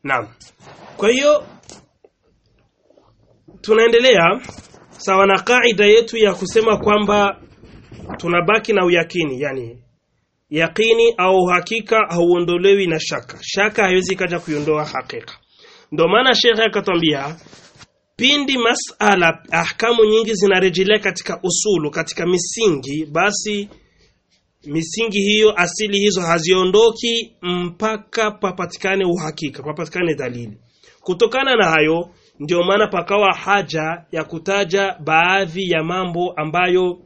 Naam. Kwa hiyo tunaendelea sawa na kaida yetu ya kusema kwamba tunabaki na uyakini, yani yakini au hakika hauondolewi na shaka. Shaka haiwezi kaja kuiondoa hakika. Ndio maana shekhe akatwambia pindi masala ahkamu nyingi zinarejelea katika usulu, katika misingi, basi misingi hiyo asili hizo haziondoki mpaka papatikane uhakika, papatikane dalili. Kutokana na hayo, ndio maana pakawa haja ya kutaja baadhi ya mambo ambayo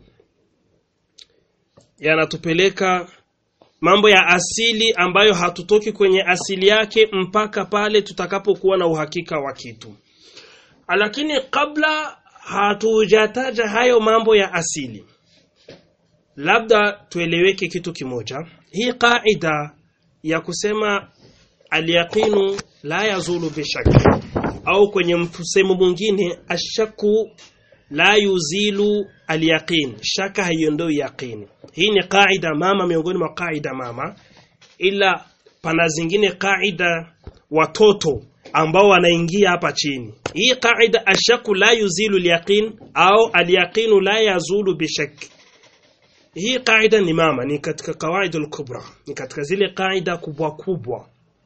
yanatupeleka mambo ya asili ambayo hatutoki kwenye asili yake mpaka pale tutakapokuwa na uhakika wa kitu. Lakini kabla hatujataja hayo mambo ya asili, labda tueleweke kitu kimoja. Hii kaida ya kusema alyaqinu la yazulu bishaki, au kwenye msemo mwingine ashaku la yuzilu alyaqin, shaka haiondoi yaqini. Hii ni kaida mama miongoni mwa kaida mama, ila pana zingine kaida watoto ambao wanaingia hapa chini. Hii kaida ashaku la yuzilu alyaqin au alyaqinu la yazulu bishaki hii kaida ni mama, ni katika kawaidul kubra, ni katika zile kaida kubwa kubwa.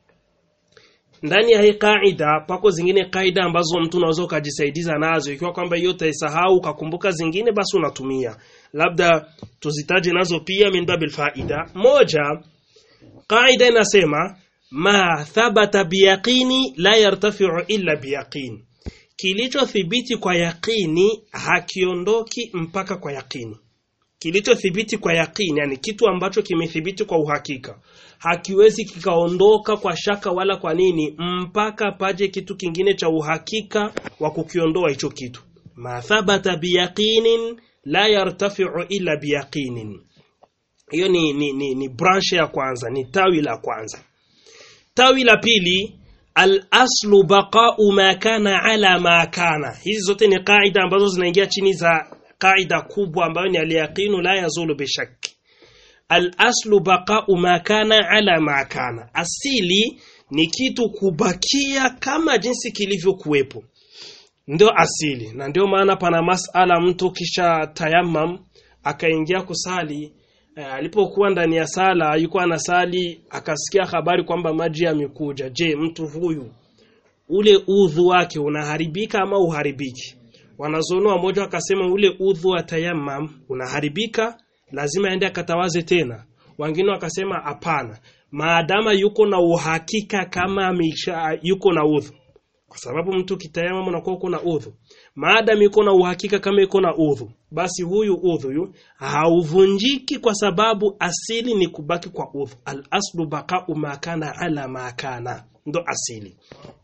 Ndani ya hii kaida pako zingine kaida ambazo mtu unaweza ukajisaidiza nazo, ikiwa kwamba hiyo utaisahau ukakumbuka zingine, basi unatumia. Labda tuzitaje nazo pia min babil faida. Moja, kaida inasema ma thabata biyaqini la yartafiu illa biyaqini, kilichothibiti kwa yaqini hakiondoki mpaka kwa yaqini kilichothibiti kwa yakini, yani kitu ambacho kimethibiti kwa uhakika, hakiwezi kikaondoka kwa shaka wala kwa nini, mpaka paje kitu kingine cha uhakika wa kukiondoa hicho kitu. ma thabata biyaqinin la yartafiu illa biyaqinin. Hiyo ni, ni, ni, ni branch ya kwanza, ni tawi la kwanza. Tawi la pili al-aslu baqa'u ma kana ala ma kana. Hizi zote ni kaida ambazo zinaingia chini za kaida kubwa ambayo ni alyaqinu la yazulu bishaki. Al-aslu baqa'u ma kana ala ma kana, asili ni kitu kubakia kama jinsi kilivyokuwepo, ndio asili. Na ndio maana pana masala, mtu kisha tayammam akaingia kusali eh, alipokuwa ndani ya sala alikuwa anasali akasikia habari kwamba maji yamekuja. Je, mtu huyu ule udhu wake unaharibika ama uharibiki? Wanazuoni wamoja wakasema ule udhu wa tayammam unaharibika, lazima aende akatawaze tena. Wengine wakasema hapana, maadama yuko na uhakika kama amesha yuko na udhu, kwa sababu mtu kitayamam unakuwa uko na udhu. Maadam yuko na uhakika kama yuko na udhu, basi huyu udhu yu hauvunjiki, kwa sababu asili ni kubaki kwa udhu. Al aslu baqa'u ma kana ala ma kana, ndo asili.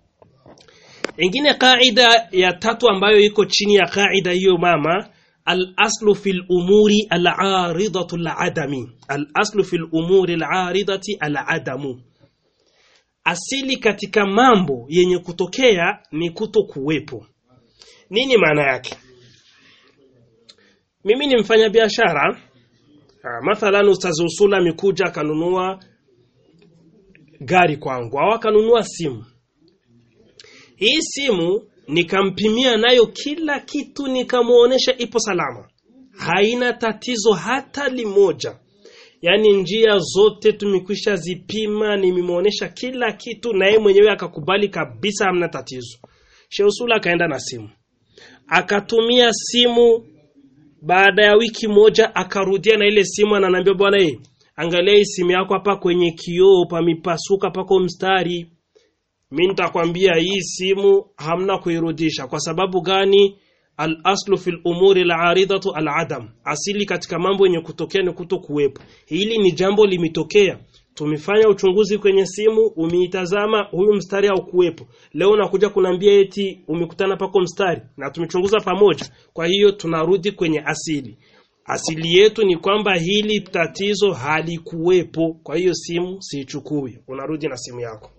Ingine kaida ya tatu ambayo iko chini ya kaida hiyo mama, al-aslu fil umuri al-aridatu al-adami. Al-aslu fil umuri al-aridati al-adamu. Asili katika mambo yenye kutokea ni kuto kuwepo. Nini maana yake? Mimi ni mfanya biashara, mathalan ustazi usula amekuja akanunua gari kwangu au akanunua simu hii simu nikampimia nayo kila kitu, nikamuonesha ipo salama, haina tatizo hata limoja. Yaani njia zote tumekwisha zipima, nimemuonesha kila kitu, na yeye mwenyewe akakubali kabisa, hamna tatizo. Sheusula akaenda na simu, akatumia simu. Baada ya wiki moja akarudia na ile simu, ananiambia bwana, eh, angalia hii simu yako hapa kwenye kioo pamipasuka, pako mstari mi nitakwambia hii simu hamna kuirudisha. Kwa sababu gani? Al aslu fil umuri al aridatu al adam, asili katika mambo yenye kutokea ni kuto kuwepo. Hili ni jambo limetokea, tumefanya uchunguzi kwenye simu, umeitazama, huyu mstari haukuwepo. Leo nakuja kunambia eti umekutana pako mstari, na tumechunguza pamoja. Kwa hiyo tunarudi kwenye asili. Asili yetu ni kwamba hili tatizo halikuwepo, kwa hiyo simu siichukui. Unarudi na simu yako.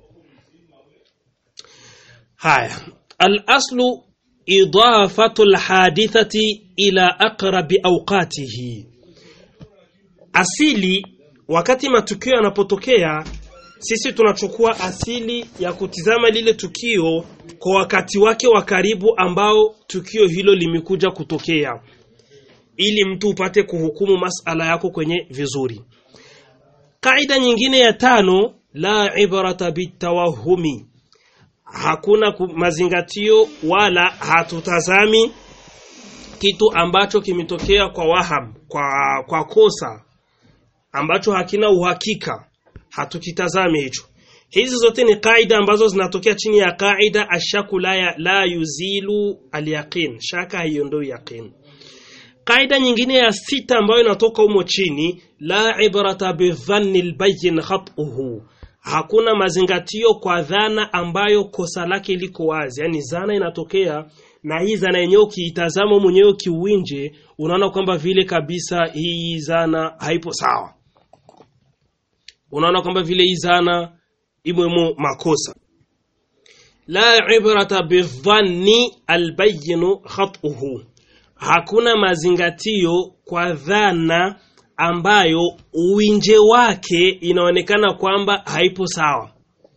Haya, al-aslu idafatu al-hadithati ila aqrabi awqatihi. Asili wakati matukio yanapotokea sisi tunachukua asili ya kutizama lile tukio kwa wakati wake wa karibu ambao tukio hilo limekuja kutokea ili mtu upate kuhukumu masala yako kwenye vizuri kaida nyingine ya tano la ibrata bitawahumi hakuna ku- mazingatio wala hatutazami kitu ambacho kimetokea kwa waham kwa, kwa kosa ambacho hakina uhakika hatukitazami hicho hizi zote ni kaida ambazo zinatokea chini ya kaida ashaku la, ya- la yuzilu alyaqin shaka haiondoi yaqin kaida nyingine ya sita ambayo inatoka humo chini la ibrata bidhanni albayyin khatuhu hakuna mazingatio kwa dhana ambayo kosa lake liko wazi yani zana inatokea na hii zana yenyewe ukiitazama mwenyewe kiuwinje unaona kwamba vile kabisa hii zana haipo sawa unaona kwamba vile hii zana imwemo makosa la ibrata bidhanni albayyin khatuhu hakuna mazingatio kwa dhana ambayo uwinje wake inaonekana kwamba haipo sawa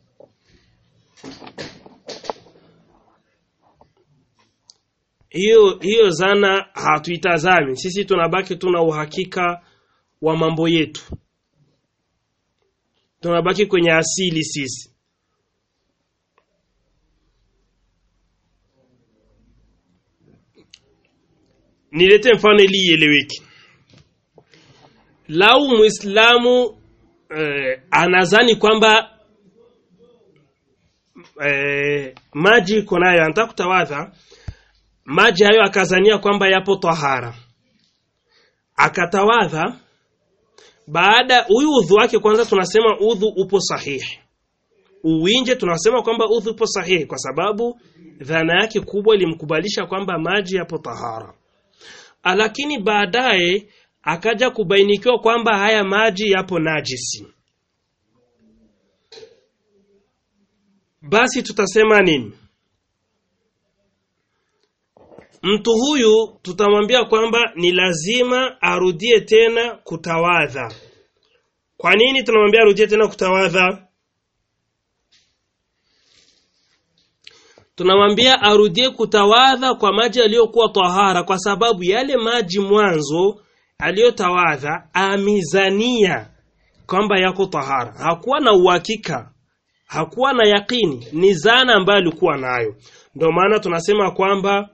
hiyo hiyo zana hatuitazami sisi tunabaki tuna uhakika wa mambo yetu tunabaki kwenye asili sisi nilete mfano ili ieleweke lau muislamu eh, anazani kwamba eh, maji iko nayo anataka kutawadha maji hayo akazania kwamba yapo tahara akatawadha baada huyu udhu wake kwanza tunasema udhu upo sahihi uwinje tunasema kwamba udhu upo sahihi kwa sababu dhana yake kubwa ilimkubalisha kwamba maji yapo tahara lakini baadaye akaja kubainikiwa kwamba haya maji yapo najisi basi tutasema nini mtu huyu tutamwambia kwamba ni lazima arudie tena kutawadha kwa nini tunamwambia arudie tena kutawadha tunamwambia arudie kutawadha kwa maji yaliyokuwa tahara kwa sababu yale maji mwanzo aliyotawadha amizania kwamba yako tahara hakuwa na uhakika hakuwa na yakini ni zana ambayo alikuwa nayo ndio maana tunasema kwamba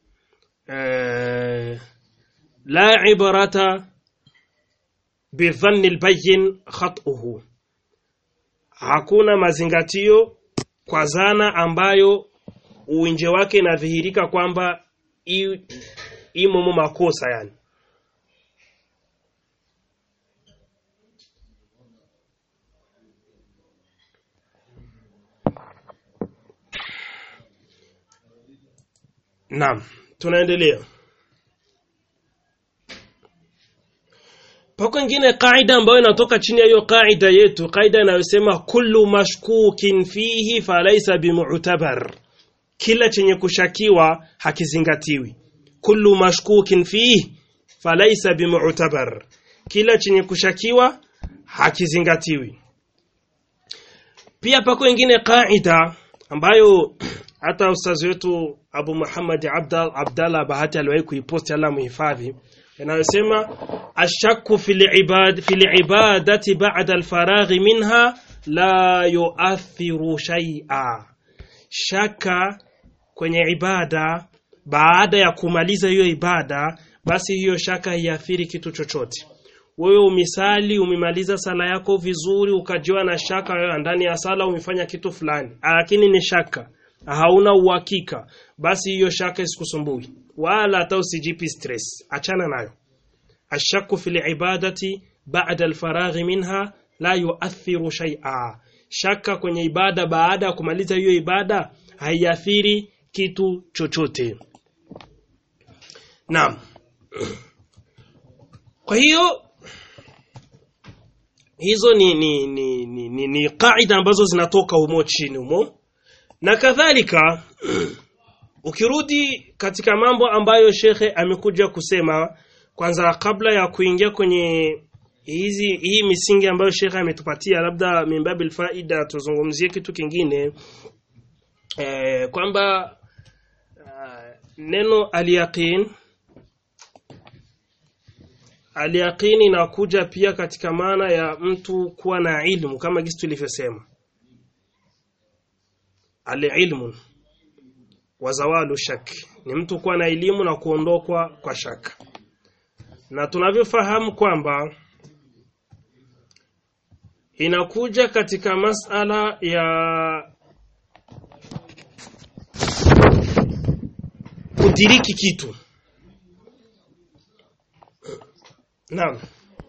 eh, la ibrata bidhanni albayyin khatuhu hakuna mazingatio kwa zana ambayo uwinje wake inadhihirika kwamba i- imomo makosa yani Naam, tunaendelea. Pako ingine kaida ambayo inatoka chini ya hiyo kaida yetu, kaida inayosema kullu mashkukin fihi falaysa bimu'tabar. Kila chenye kushakiwa hakizingatiwi. Kullu mashkukin fihi falaysa bimu'tabar. Kila chenye kushakiwa hakizingatiwi. Pia pako ingine kaida ambayo hata ustazi wetu Abu Muhammad Abdal Abdallah Bahati aliwahi kuiposti Allah muhifadhi inayosema ashakku fil ibad fil ibadati ba'da al minha la yuathiru shay'a shaka kwenye ibada baada ya kumaliza hiyo ibada basi hiyo shaka haiathiri kitu chochote wewe umisali umemaliza sala yako vizuri ukajiwa na shaka wewe ndani ya sala umefanya kitu fulani lakini ni shaka hauna uhakika basi hiyo shaka isikusumbui wala hata usijipi stress achana nayo ashaku fil ibadati ba'da alfaraghi minha la yuathiru shay'a shaka kwenye ibada baada ya kumaliza hiyo ibada haiathiri kitu chochote naam kwa hiyo hizo ni ni ni, ni, ni, ni kaida ambazo zinatoka humo chini humo na kadhalika ukirudi katika mambo ambayo shekhe amekuja kusema kwanza kabla ya kuingia kwenye hizi hii misingi ambayo shekha ametupatia labda mimbabil faida tuzungumzie kitu kingine eh, kwamba uh, neno alyaqin alyaqin inakuja pia katika maana ya mtu kuwa na ilmu kama gisi tulivyosema alilmu wa zawalu shak ni mtu kuwa na elimu na kuondokwa kwa shaka na tunavyofahamu kwamba inakuja katika masala ya kudiriki kitu naam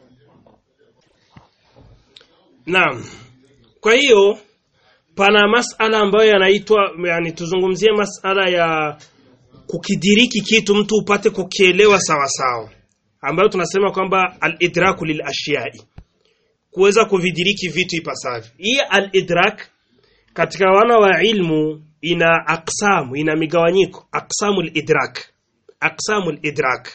naam kwa hiyo pana masala ambayo yanaitwa yani tuzungumzie masala ya kukidiriki kitu mtu upate kukielewa sawa sawa ambayo tunasema kwamba al-idraku lil ashiyai kuweza kuvidiriki vitu ipasavyo hii al-idrak katika wana wa ilmu ina aksamu ina migawanyiko aksamu al-idrak aksamu al-idrak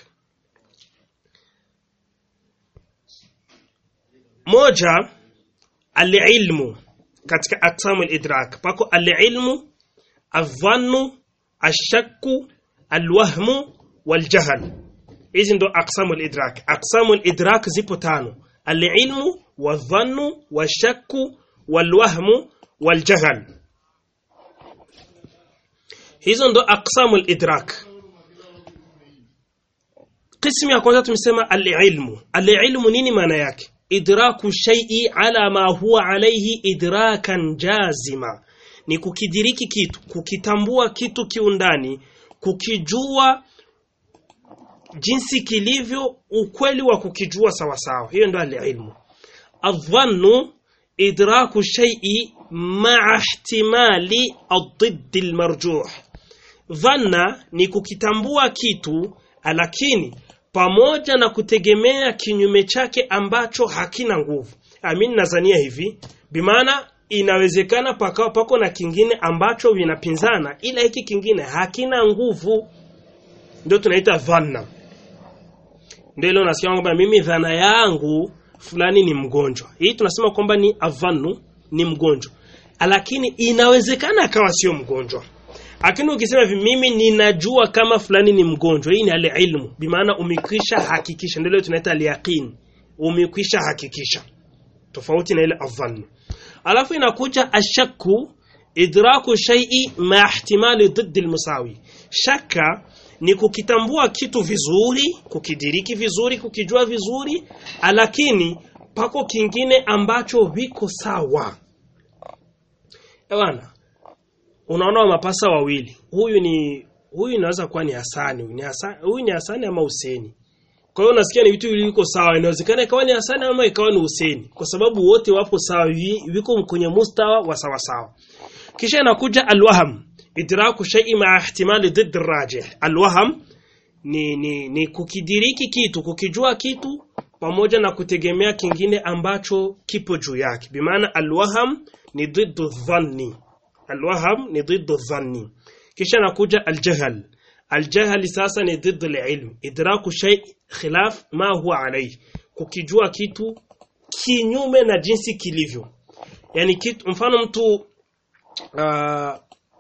moja al-ilmu katika aksamu al-idrak pako al-ilmu adh-dhannu ash-shakku al-wahmu wal-jahl hizi ndo aksamu al-idrak aksamu al-idrak zipo tano al-ilmu wadhannu washakku walwahmu waljahl hizo ndo aksamu al-idrak qismu ya kwanza tumesema al-ilmu al-ilmu nini maana yake idraku shay'i ala ma huwa alayhi idrakan jazima ni kukidiriki kitu kukitambua kitu kiundani kukijua jinsi kilivyo ukweli wa kukijua sawa sawa hiyo ndo alilmu adhannu idraku shay'i ma'a ihtimali ad-didd al-marjuh dhanna ni kukitambua kitu lakini pamoja na kutegemea kinyume chake ambacho hakina nguvu amin nazania hivi bimaana inawezekana pakawa pako na kingine ambacho vinapinzana ila hiki kingine hakina nguvu ndio tunaita dhanna ndio ile unasikia kwamba mimi dhana yangu fulani ni mgonjwa hii tunasema kwamba ni adhannu ni mgonjwa lakini inawezekana akawa sio mgonjwa lakini ukisema hivi mimi ninajua kama fulani ni mgonjwa hii ni ale ilmu bimaana umekwisha hakikisha ndio tunaita al-yaqin umekwisha hakikisha tofauti na ile adhannu alafu inakuja ashakku idraku shay'i ma ihtimali ضد المساوي shaka ni kukitambua kitu vizuri kukidiriki vizuri kukijua vizuri lakini pako kingine ambacho viko sawa ewana unaona wa mapasa wawili huyu ni huyu inaweza kuwa ni Hasani huyu ni Hasani huyu ni Hasani ama Huseni kwa hiyo unasikia ni vitu viliko sawa inawezekana ikawa ni Hasani ama ikawa ni Huseni kwa sababu wote wapo sawa viko kwenye mustawa wa sawa sawa kisha inakuja alwaham idraku shay'i ma ihtimali ضد الراجح alwaham ni, ni, ni kukidiriki kitu kukijua kitu pamoja na kutegemea kingine ambacho kipo juu yake bimaana alwaham ni ضد dhanni alwaham ni ضد dhanni kisha nakuja aljahl aljahl sasa ni ضد alilm idraku shay khilaf ma huwa alayhi kukijua kitu kinyume na jinsi kilivyo yani kitu mfano mtu uh,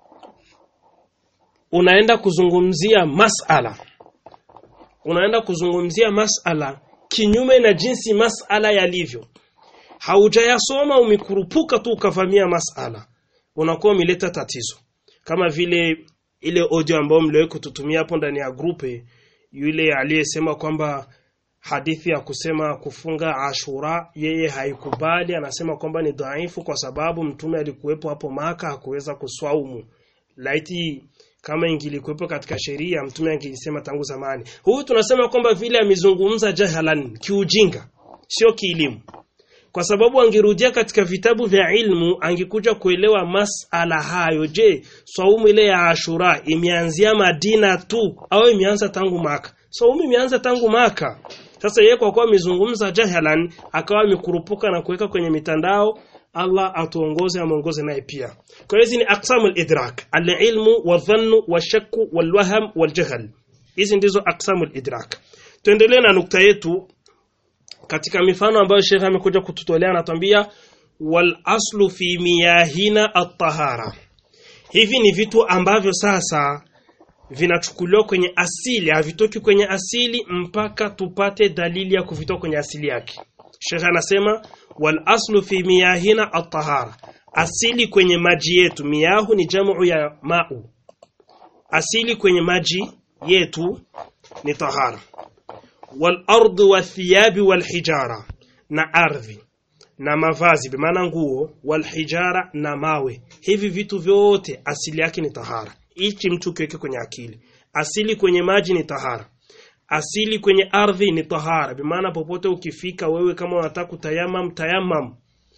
unaenda kuzungumzia masala unaenda kuzungumzia masala kinyume na jinsi masala yalivyo haujayasoma umekurupuka tu ukavamia masala unakuwa umeleta tatizo kama vile ile audio ambayo mliwahi kututumia hapo ndani ya grupe yule aliyesema kwamba hadithi ya kusema kufunga Ashura yeye haikubali anasema kwamba ni dhaifu kwa sababu mtume alikuwepo hapo maka hakuweza kuswaumu laiti kama ingilikuwepo katika sheria mtume angelisema tangu zamani huyu tunasema kwamba vile amezungumza jahalan kiujinga sio kielimu kwa sababu angerudia katika vitabu vya ilmu angekuja kuelewa masala hayo je swaumu ile ya Ashura imeanzia Madina tu au imeanza tangu maka swaumu imeanza tangu maka sasa yeye kwa kuwa amezungumza jahalan akawa amekurupuka na kuweka kwenye mitandao Allah atuongoze amuongoze naye pia kwa hiyo hizi ni aqsamu al-idrak al-ilmu wadhannu washakku walwaham waljahl hizi ndizo aqsamu al-idrak tuendelee na nukta yetu katika mifano ambayo Sheikh amekuja kututolea anatuambia wal aslu fi miyahina at-tahara hivi ni vitu ambavyo sasa vinachukuliwa kwenye asili havitoki kwenye asili mpaka tupate dalili ya kuvitoa kwenye asili yake Sheikh anasema wal aslu fi miyahina at-tahara asili kwenye maji yetu miyahu ni jamu ya ma'u asili kwenye maji yetu ni tahara wal ardu wathiyabi wal hijara na ardhi na mavazi bimaana nguo wal hijara na mawe hivi vitu vyote asili yake ni tahara hichi mtu kiweke kwenye akili asili kwenye maji ni tahara asili kwenye ardhi ni tahara bimaana popote ukifika wewe kama unataka kutayamam tayamam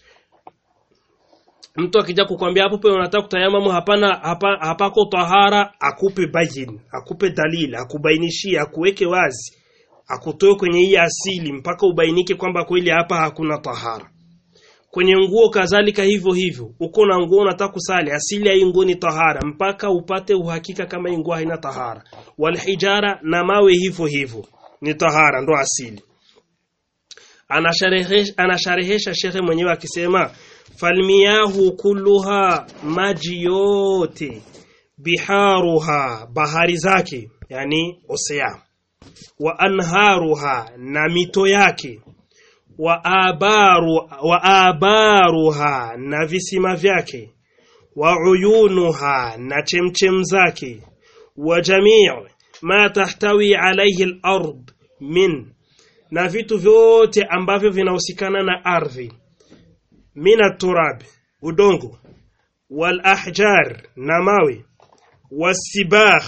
mtu akija kukwambia hapo pe unataka kutayamamu hapana hapa, hapako tahara akupe bayin akupe dalili akubainishie akuweke wazi akutoe kwenye hii asili mpaka ubainike kwamba kweli hapa hakuna tahara kwenye nguo kadhalika hivyo hivyo uko na nguo unataka kusali asili ya hii nguo ni tahara mpaka upate uhakika kama hii nguo haina tahara walhijara na mawe hivyo hivyo ni tahara ndo asili anasharehesha anasharehesha shekhe mwenyewe akisema falmiyahu kulluha maji yote biharuha bahari zake yani osea wa anharuha na mito yake wa abaru wa abaruha na visima vyake wa uyunuha na chemchem zake wa jamii ma tahtawi alayhi al-ard min na vitu vyote ambavyo vinahusikana na ardhi mina turab udongo wal ahjar na mawe wasibah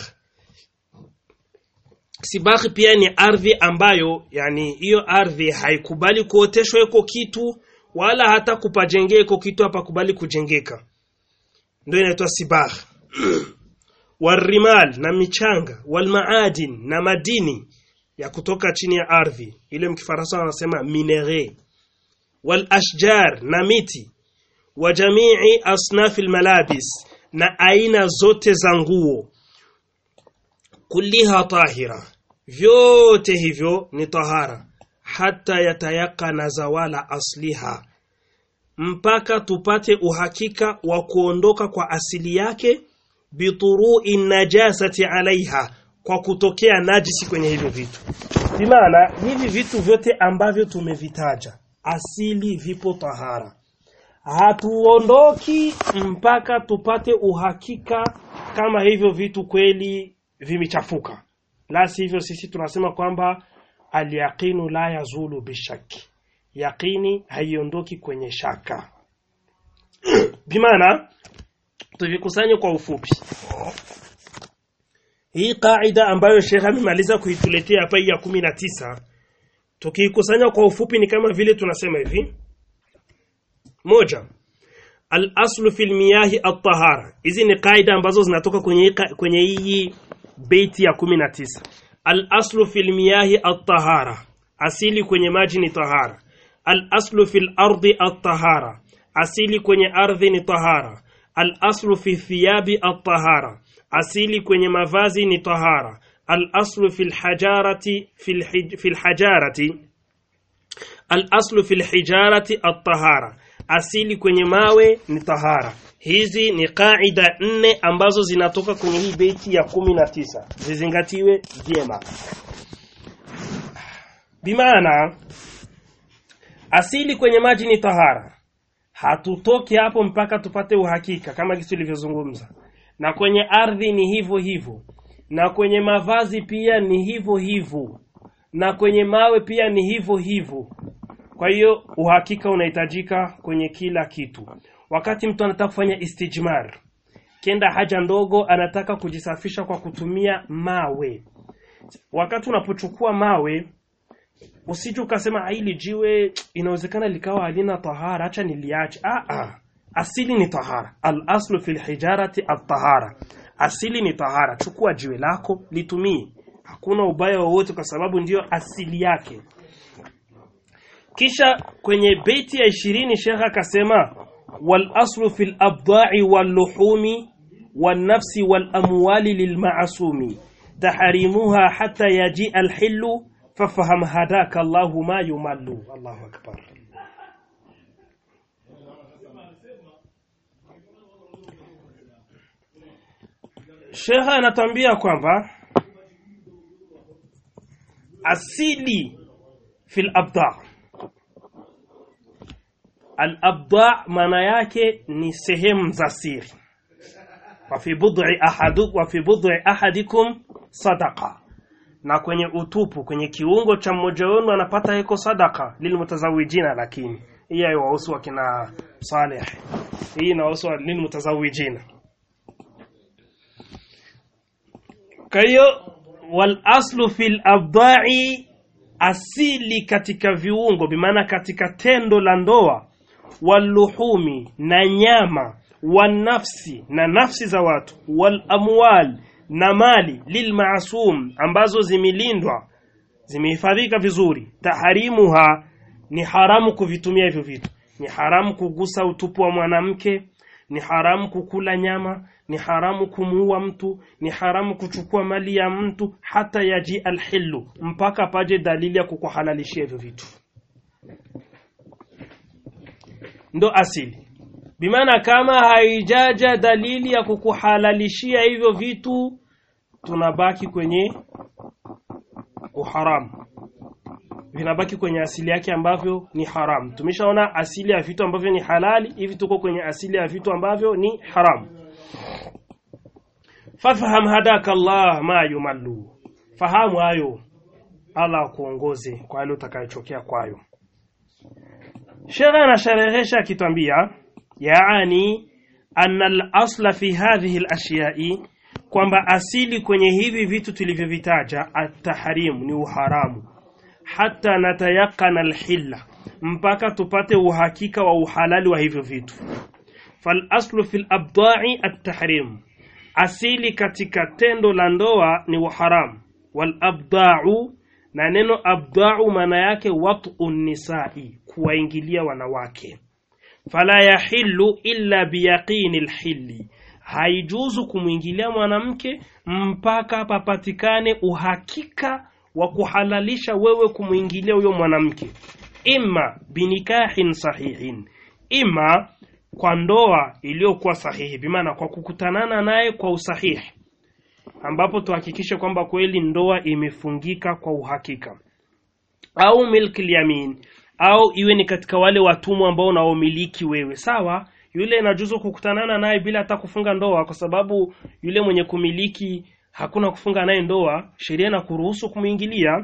sibah pia ni ardhi ambayo yani hiyo ardhi haikubali kuoteshwa iko kitu wala hata kupajengea iko kitu hapa kubali kujengeka ndio inaitwa sibah warimal na michanga walmaadin na madini ya kutoka chini ya ardhi ile mkifaransa wanasema minere wal ashjar na miti wa jamii asnafi malabis na aina zote za nguo kulliha tahira vyote hivyo ni tahara hata yatayakana zawala asliha mpaka tupate uhakika wa kuondoka kwa asili yake biturui najasati alaiha kwa kutokea najisi kwenye hivyo vitu bimaana hivi vitu vyote ambavyo tumevitaja asili vipo tahara hatuondoki mpaka tupate uhakika kama hivyo vitu kweli vimechafuka la sivyo sisi tunasema kwamba alyaqinu la yazulu bishaki yaqini haiondoki kwenye shaka bimaana tuvikusanye kwa ufupi hii kaida ambayo Sheikh amemaliza kuituletea hapa ya kumi na tisa tukiikusanya kwa ufupi ni kama vile tunasema hivi moja al-aslu fil miyahi at-tahara hizi ni kaida ambazo zinatoka kwenye kwenye hii beiti ya 19 al-aslu fil miyahi at-tahara asili kwenye maji ni tahara al-aslu fil ardi at-tahara asili kwenye ardhi ni tahara al-aslu fi thiyabi at-tahara asili kwenye mavazi ni tahara al-aslu fil hajarati fil hij, fil hajarati al-aslu fil hijarati at-tahara asili kwenye mawe ni tahara hizi ni kaida nne ambazo zinatoka kwenye hii beiti ya kumi na tisa zizingatiwe vyema bimaana asili kwenye maji ni tahara hatutoki hapo mpaka tupate uhakika kama kitu ilivyozungumza na kwenye ardhi ni hivyo hivyo na kwenye mavazi pia ni hivyo hivyo na kwenye mawe pia ni hivyo hivyo kwa hiyo uhakika unahitajika kwenye kila kitu wakati mtu anataka kufanya istijmar kenda haja ndogo anataka kujisafisha kwa kutumia mawe wakati unapochukua mawe usije ukasema hili jiwe inawezekana likawa halina tahara acha niliache ah ah asili ni tahara al aslu fil hijarati at tahara asili ni tahara chukua jiwe lako litumie hakuna ubaya wowote kwa sababu ndiyo asili yake kisha kwenye beiti ya ishirini shekha akasema wal aslu fil abda'i wal luhumi wan nafsi wal amwali lil ma'sumi tahrimuha hatta yaji al hillu fafaham hadaka Allahu ma yumallu Allahu akbar Sheikh anatambia kwamba asili fil abda al abda maana yake ni sehemu za siri wa fi bud'i ahadu wa fi bud'i ahadikum sadaqa na kwenye utupu kwenye kiungo cha mmoja wenu anapata iko sadaka lilmutazawijina lakini hii haiwahusu wakina Saleh hii inahusu lilmutazawijina kwa hiyo wal aslu fil abda'i asili katika viungo bimaana katika tendo la ndoa waluhumi na nyama wanafsi na nafsi za watu wal amwal na mali lilmaasum ambazo zimelindwa zimehifadhika vizuri taharimuha ni haramu kuvitumia hivyo vitu ni haramu kugusa utupu wa mwanamke ni haramu kukula nyama ni haramu kumuua mtu ni haramu kuchukua mali ya mtu hata yaji alhillu mpaka paje dalili ya kukuhalalishia hivyo vitu ndo asili bimaana kama haijaja dalili ya kukuhalalishia hivyo vitu tunabaki kwenye uharamu vinabaki kwenye asili yake ambavyo ni haramu tumeshaona asili ya vitu ambavyo ni halali hivi tuko kwenye asili ya vitu ambavyo ni haramu fafaham hadaka Allah ma yumallu fahamu hayo Allah akuongoze kwa yale utakayotokea kwayo Sheikh anasharehesha akitwambia yaani anna al-asla fi hadhihi al-ashiya'i kwamba asili kwenye hivi vitu tulivyovitaja at-tahrim ni uharamu hata natayakana al-hilla mpaka tupate uhakika wa uhalali wa hivyo vitu fal aslu fil abda'i at-tahrim asili katika tendo la ndoa ni uharamu wal abda'u na neno abda'u maana yake wat'u nisai kuwaingilia wanawake fala yahillu illa biyaqini alhilli haijuzu kumwingilia mwanamke mpaka papatikane uhakika wa kuhalalisha wewe kumwingilia huyo mwanamke imma binikahin sahihin imma kwa ndoa iliyokuwa sahihi bimaana kwa kukutanana naye kwa usahihi ambapo tuhakikishe kwamba kweli ndoa imefungika kwa uhakika au milki yamin au iwe ni katika wale watumwa ambao unaomiliki wewe sawa yule inajuzu kukutanana naye bila hata kufunga ndoa kwa sababu yule mwenye kumiliki hakuna kufunga naye ndoa sheria na kuruhusu kumwingilia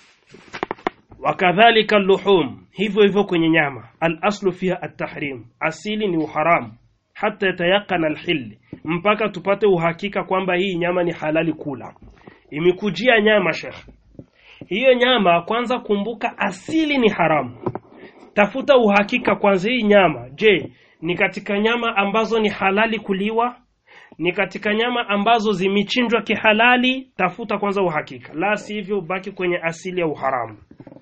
wakadhalika luhum hivyo hivyo kwenye nyama al aslu fiha at-tahrim asili ni uharamu hata yatayakana alhil mpaka tupate uhakika kwamba hii nyama ni halali kula imekujia nyama shekh hiyo nyama kwanza kumbuka asili ni haramu tafuta uhakika kwanza hii nyama je ni katika nyama ambazo ni halali kuliwa ni katika nyama ambazo zimechinjwa kihalali tafuta kwanza uhakika la sivyo baki kwenye asili ya uharamu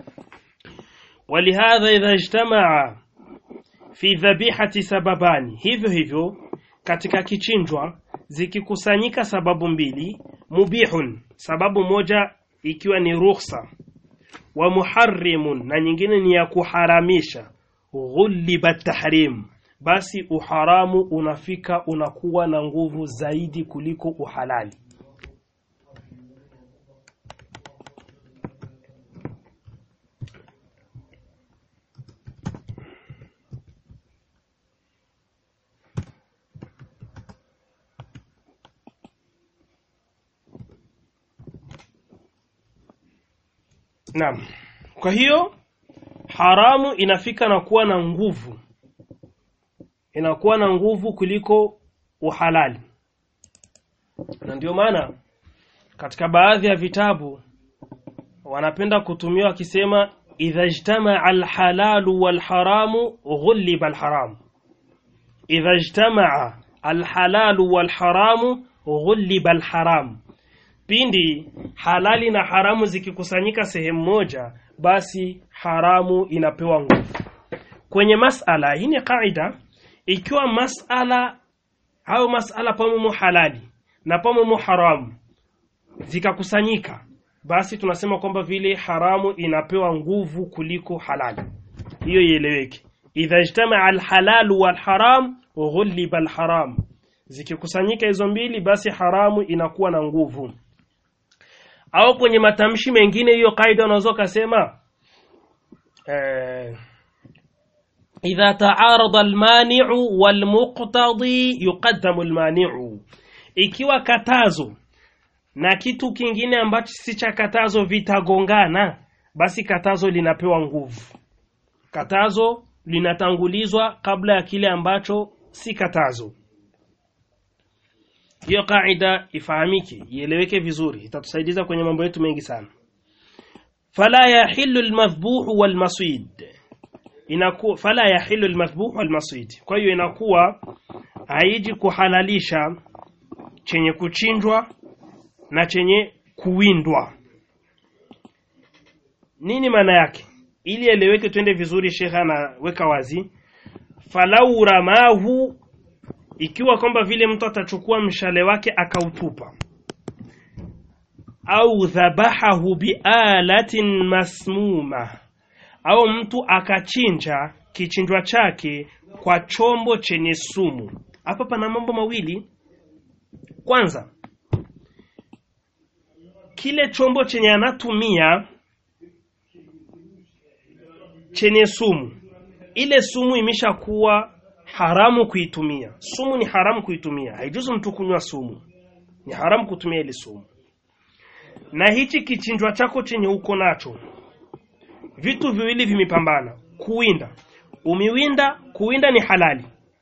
walihadha idha ijtamaa fi dhabihati sababani hivyo hivyo katika kichinjwa zikikusanyika sababu mbili mubihun sababu moja ikiwa ni rukhsa wa muharrimun na nyingine ni ya kuharamisha ghuliba tahrim basi uharamu unafika unakuwa na nguvu zaidi kuliko uhalali Naam. Kwa hiyo haramu inafika na kuwa na nguvu. Inakuwa na nguvu kuliko uhalali. Na ndio maana katika baadhi ya vitabu wanapenda kutumia wakisema idha ijtama alhalalu walharamu ghuliba alharam. Idha ijtama alhalalu walharamu ghuliba alharam pindi halali na haramu zikikusanyika sehemu moja basi haramu inapewa nguvu kwenye masala hii ni kaida ikiwa masala au masala pamomo halali na pamomo haramu zikakusanyika basi tunasema kwamba vile haramu inapewa nguvu kuliko halali hiyo ieleweke idha ijtamaa alhalal walharam ghuliba alharam zikikusanyika hizo mbili basi haramu inakuwa na nguvu au kwenye matamshi mengine hiyo kaida unaweza kusema eh, idha taarada almani'u walmuqtadi yuqaddamu almani'u ikiwa katazo na kitu kingine ambacho si cha katazo vitagongana basi katazo linapewa nguvu katazo linatangulizwa kabla ya kile ambacho si katazo hiyo kaida ifahamike ieleweke vizuri itatusaidiza kwenye mambo yetu mengi sana fala yahillu almadhbuhu walmaswid inakuwa fala yahillu almadhbuhu walmaswid kwa hiyo inakuwa haiji kuhalalisha chenye kuchinjwa na chenye kuwindwa nini maana yake ili eleweke twende vizuri shekha anaweka wazi falau ramahu ikiwa kwamba vile mtu atachukua mshale wake akautupa au dhabahahu bialatin masmuma au mtu akachinja kichinjwa chake kwa chombo chenye sumu hapa pana mambo mawili kwanza kile chombo chenye anatumia chenye sumu ile sumu imeshakuwa haramu kuitumia sumu ni haramu kuitumia haijuzu mtu kunywa sumu ni haramu kutumia ile sumu na hichi kichinjwa chako chenye uko nacho vitu viwili vimepambana kuwinda umiwinda kuwinda ni halali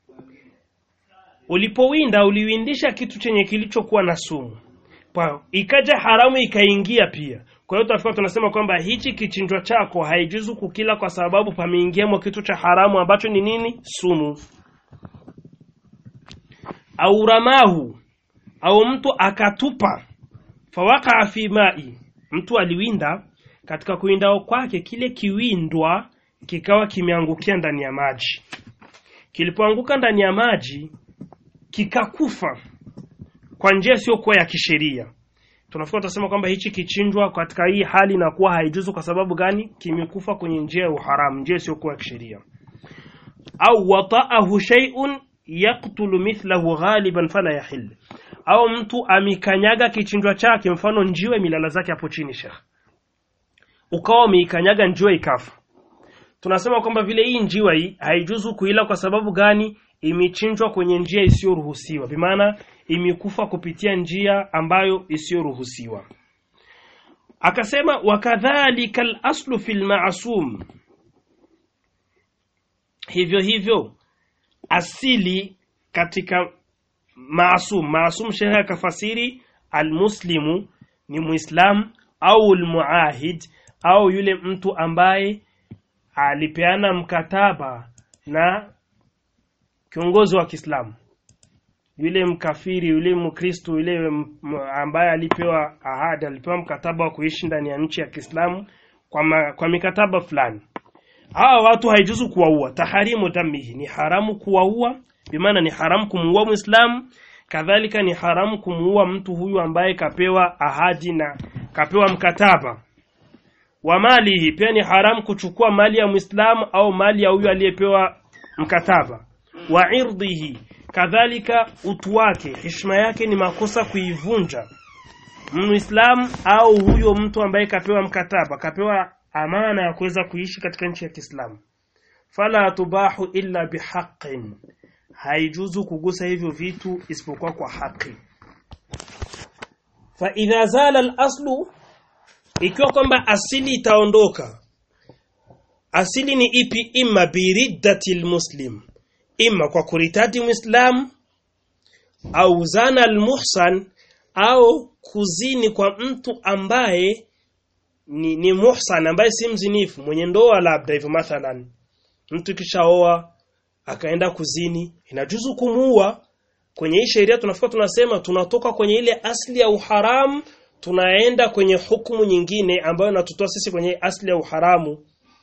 ulipowinda uliwindisha kitu chenye kilichokuwa na sumu kwa ikaja haramu ikaingia pia kwa hiyo tafika tunasema kwamba hichi kichinjwa chako haijuzu kukila kwa sababu pameingiamo kitu cha haramu ambacho ni nini sumu au ramahu au mtu akatupa fawaqa fi mai mtu aliwinda katika kuwinda kwake kile kiwindwa kikawa kimeangukia ndani ya maji kilipoanguka ndani ya maji kikakufa kwa njia isiyokuwa ya kisheria tunafika tutasema kwamba hichi kichinjwa katika hii hali inakuwa haijuzu kwa sababu gani kimekufa kwenye njia ya uharamu njia isiyokuwa ya kisheria au wata'ahu shay'un yaqtulu mithlahu ghaliban fala yahil au mtu amikanyaga kichinjwa chake mfano njiwe milala zake hapo chini shekh ukawa umeikanyaga njiwa ikafa tunasema kwamba vile hii njiwa hii haijuzu kuila kwa sababu gani imechinjwa kwenye njia isiyoruhusiwa bimaana imekufa kupitia njia ambayo isiyoruhusiwa akasema wakadhalika al-aslu fil ma'sum hivyo hivyo asili katika maasum maasum shehe akafasiri almuslimu ni muislam au almuahid au yule mtu ambaye alipeana mkataba na kiongozi wa Kiislamu yule mkafiri yule mkristo yule ambaye alipewa ahadi alipewa mkataba wa kuishi ndani ya nchi ya Kiislamu kwa, ma, kwa mikataba fulani hawa watu haijuzu kuwaua taharimu damihi ni haramu kuwaua bimaana ni haramu kumuua muislamu kadhalika ni haramu kumuua mtu huyu ambaye kapewa ahadi na kapewa mkataba wa malihi pia ni haramu kuchukua mali ya muislamu au mali ya huyu aliyepewa mkataba wa irdhihi kadhalika utu wake heshima yake ni makosa kuivunja muislamu au huyo mtu ambaye kapewa mkataba kapewa amana ya kuweza kuishi katika nchi ya Kiislamu fala tubahu illa bihaqqin haijuzu kugusa hivyo vitu isipokuwa kwa haki fa idha zala al-aslu ikiwa kwamba asili itaondoka asili ni ipi imma biriddati muslim imma kwa kuritadi muislam au zana al-muhsan au kuzini kwa mtu ambaye ni, ni muhsan ambaye si mzinifu mwenye ndoa labda hivyo mathalan mtu kishaoa akaenda kuzini inajuzu kumuua kwenye hii sheria tunafika tunasema tunatoka kwenye ile asli ya uharamu tunaenda kwenye hukumu nyingine ambayo inatutoa sisi kwenye asli ya uharamu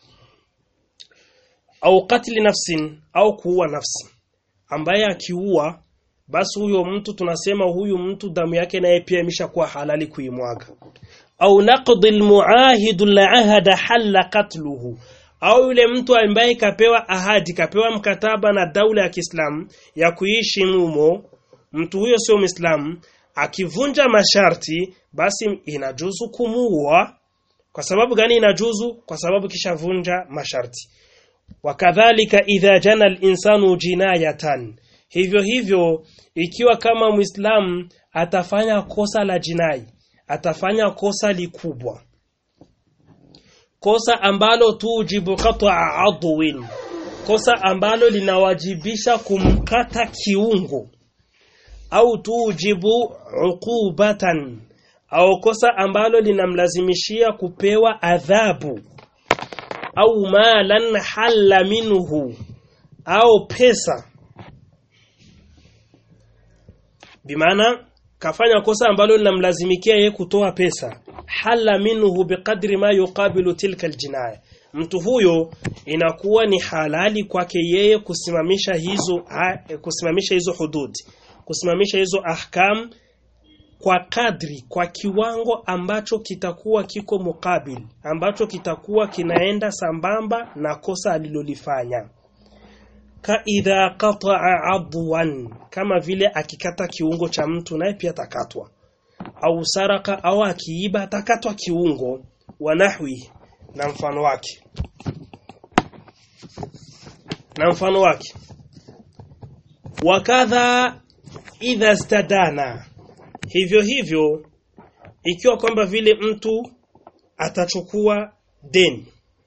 au katili nafsin au kuua nafsi ambaye akiua basi huyo mtu tunasema huyu mtu damu yake naye pia imeshakuwa halali kuimwaga au naqdi almuahid alahada halla qatluhu au yule mtu ambaye kapewa ahadi kapewa mkataba na daula ya Kiislamu ya kuishi mumo mtu huyo sio Muislamu akivunja masharti basi inajuzu kumuua kwa sababu gani inajuzu kwa sababu kishavunja masharti wakadhalika idha jana al-insanu jinayatan hivyo hivyo ikiwa kama muislamu atafanya kosa la jinai atafanya kosa likubwa kosa ambalo tujibu qat'a adwin kosa ambalo linawajibisha kumkata kiungo au tujibu uqubatan au kosa ambalo linamlazimishia kupewa adhabu au malan halla minhu au pesa bimaana kafanya kosa ambalo linamlazimikia yeye kutoa pesa halla minhu biqadri ma yuqabilu tilka aljinaya mtu huyo inakuwa ni halali kwake yeye kusimamisha hizo ha, kusimamisha hizo hudud kusimamisha hizo ahkam kwa kadri kwa kiwango ambacho kitakuwa kiko mukabil ambacho kitakuwa kinaenda sambamba na kosa alilolifanya ka idha qata'a adwan kama vile akikata kiungo cha mtu naye pia atakatwa au saraka au akiiba atakatwa kiungo wa nahwi na mfano wake na mfano wake wakadha idha stadana hivyo hivyo ikiwa kwamba vile mtu atachukua deni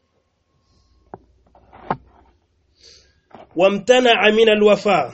wamtana min alwafa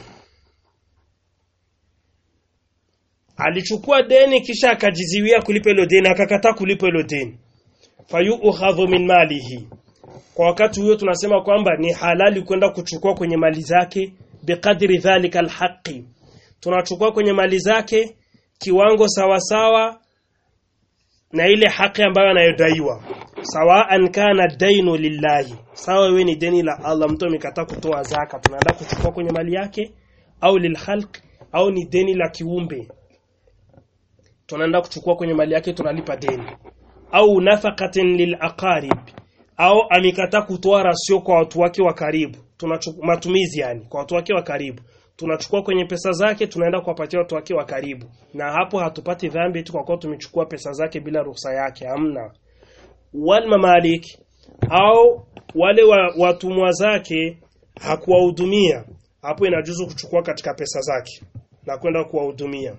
alichukua deni kisha akajiziwia kulipa hilo deni akakataa kulipa hilo deni fayu'khadhu min malihi kwa wakati huo tunasema kwamba ni halali kwenda kuchukua kwenye mali zake biqadri dhalika alhaqi tunachukua kwenye mali zake kiwango sawa sawa na ile haki ambayo anayodaiwa sawaan kana dainu lillahi sawa wewe ni deni la Allah mtu amekataa kutoa zaka tunaenda kuchukua kwenye mali yake au lilkhalq au ni deni la kiumbe tunaenda kuchukua kwenye mali yake tunalipa deni au nafaqatin lilaqarib au amekataa kutoa rasio kwa watu wake wa karibu tunachukua matumizi yani kwa watu wake wa karibu tunachukua kwenye pesa zake tunaenda kuwapatia watu wake wa karibu na hapo hatupati dhambi eti kwa kuwa tumechukua pesa zake bila ruhusa yake hamna wal mamalik au wale wa, watumwa zake hakuwahudumia hapo inajuzu kuchukua katika pesa zake na kwenda kuwahudumia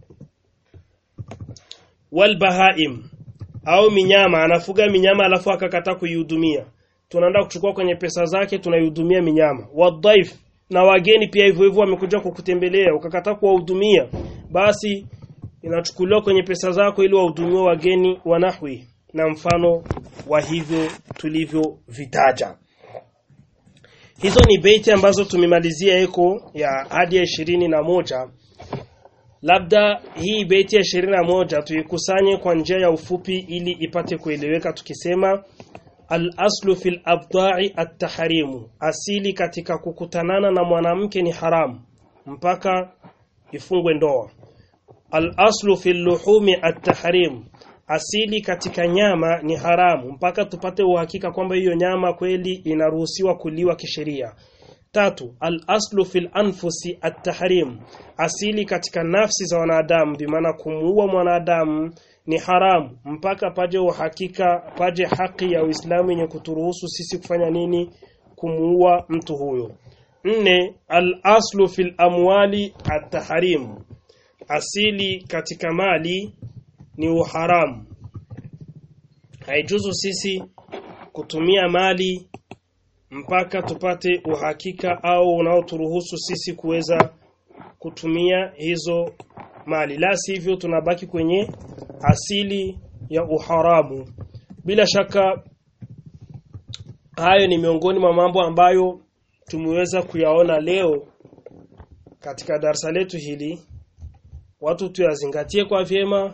wal bahaim au minyama anafuga minyama alafu akakataa kuihudumia tunaenda kuchukua kwenye pesa zake tunaihudumia minyama wadhaif na wageni pia hivyo hivyo wamekuja kukutembelea ukakataa kuwahudumia basi inachukuliwa kwenye pesa zako ili wahudumiwe wageni wanahwi na mfano wa hivyo tulivyovitaja hizo ni beiti ambazo tumemalizia eko ya hadi ya ishirini na moja labda hii beiti ya ishirini na moja tuikusanye kwa njia ya ufupi ili ipate kueleweka tukisema Al-aslu fil abda'i at-tahrimu, asili katika kukutanana na mwanamke ni haramu mpaka ifungwe ndoa. Al-aslu fil luhumi at-tahrim, asili katika nyama ni haramu mpaka tupate uhakika kwamba hiyo nyama kweli inaruhusiwa kuliwa kisheria. Tatu, al-aslu fil anfusi at-tahrim, asili katika nafsi za wanadamu, bimaana kumuua mwanadamu ni haramu mpaka paje uhakika paje haki ya Uislamu yenye kuturuhusu sisi kufanya nini kumuua mtu huyo nne al-aslu fil amwali at-tahrim asili katika mali ni uharamu haijuzu sisi kutumia mali mpaka tupate uhakika au unaoturuhusu sisi kuweza kutumia hizo mali la sivyo tunabaki kwenye asili ya uharamu bila shaka hayo ni miongoni mwa mambo ambayo tumeweza kuyaona leo katika darasa letu hili watu tuyazingatie kwa vyema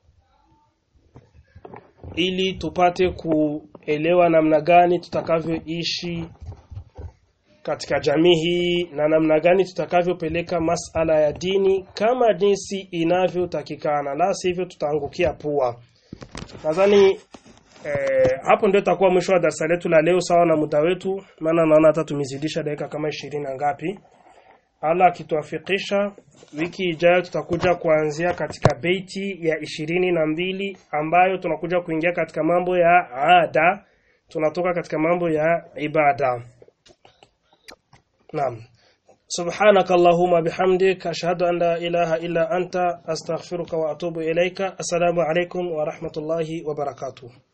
ili tupate kuelewa namna gani tutakavyoishi katika jamii hii na namna gani tutakavyopeleka masala ya dini kama jinsi inavyotakikana la sivyo tutaangukia pua nadhani eh, hapo ndio itakuwa mwisho wa darasa letu la leo sawa na muda wetu maana naona hata tumezidisha dakika kama ishirini na ngapi Allah akituafikisha wiki ijayo tutakuja kuanzia katika beiti ya ishirini na mbili ambayo tunakuja kuingia katika mambo ya ada tunatoka katika mambo ya ibada naam سبحانك اللهم بحمدك أشهد أن لا إله إلا أنت أستغفرك وأتوب إليك السلام عليكم ورحمة الله وبركاته